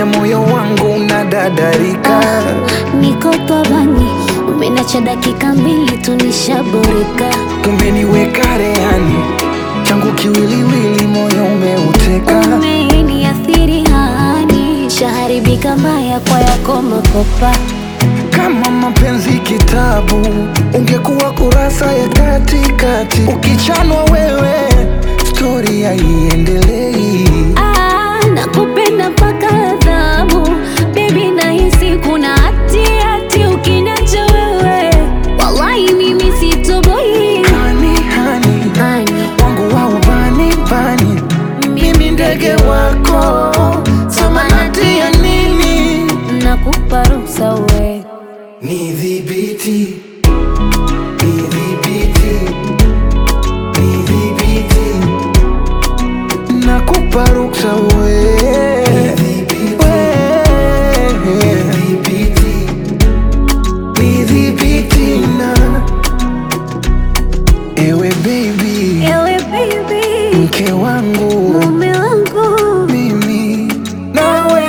unafanya moyo wangu unadadarika. Niko pabani, umenacha dakika mbili tu nishaboreka. Umeniweka rehani, changu kiwiliwili, moyo umeuteka. Umeniathiri hani, shaharibika mbaya kwa yako makopa. Kama mapenzi kitabu, ungekuwa kurasa ya katikati. Ukichanwa wewe, stori haiendelei. Ah, nakupenda mpaka adhabu Baby nahisi kuna hati hati ukiniacha wewe Wallahi mimi sitoboi Hani, hani, Hani, wangu wa ubani bani, mimi ndege wako, samanati ya nini? nakupa ruhusa we Nidhibiti, nidhibiti, nidhibiti, nakupa ruksa we. We. Nidhibiti na ewe baby, Ewe baby, mke wangu mume wangu mimi nawe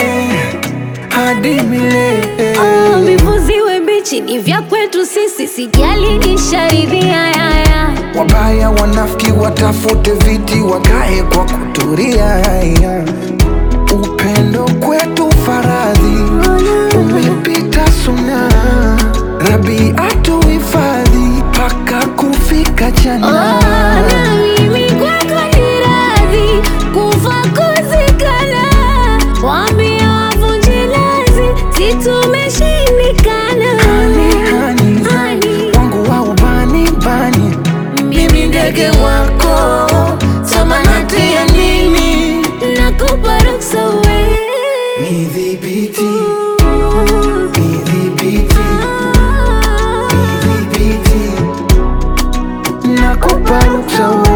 hadi milele. Oh, vivuziwe bichi ni vya kwetu sisi Sijali nisharidhia yaya Wabaya wanafiki watafute viti wakae kwa kuturia. Upendo kwetu faradhi umepita suna, Rabi atuhifadhi mpaka kufika jana. Oh, na mimi kwako ni radhi kufa kuzikana, waambie wavunje lazi, si tumeshindikana. Hani, hani, Hani, wangu wa ubani bani, mimi ndege wako, samanati ya nini? nakupa ruksa we. Nidhibiti, nidhibiti, nidhibiti, nakupa ruksa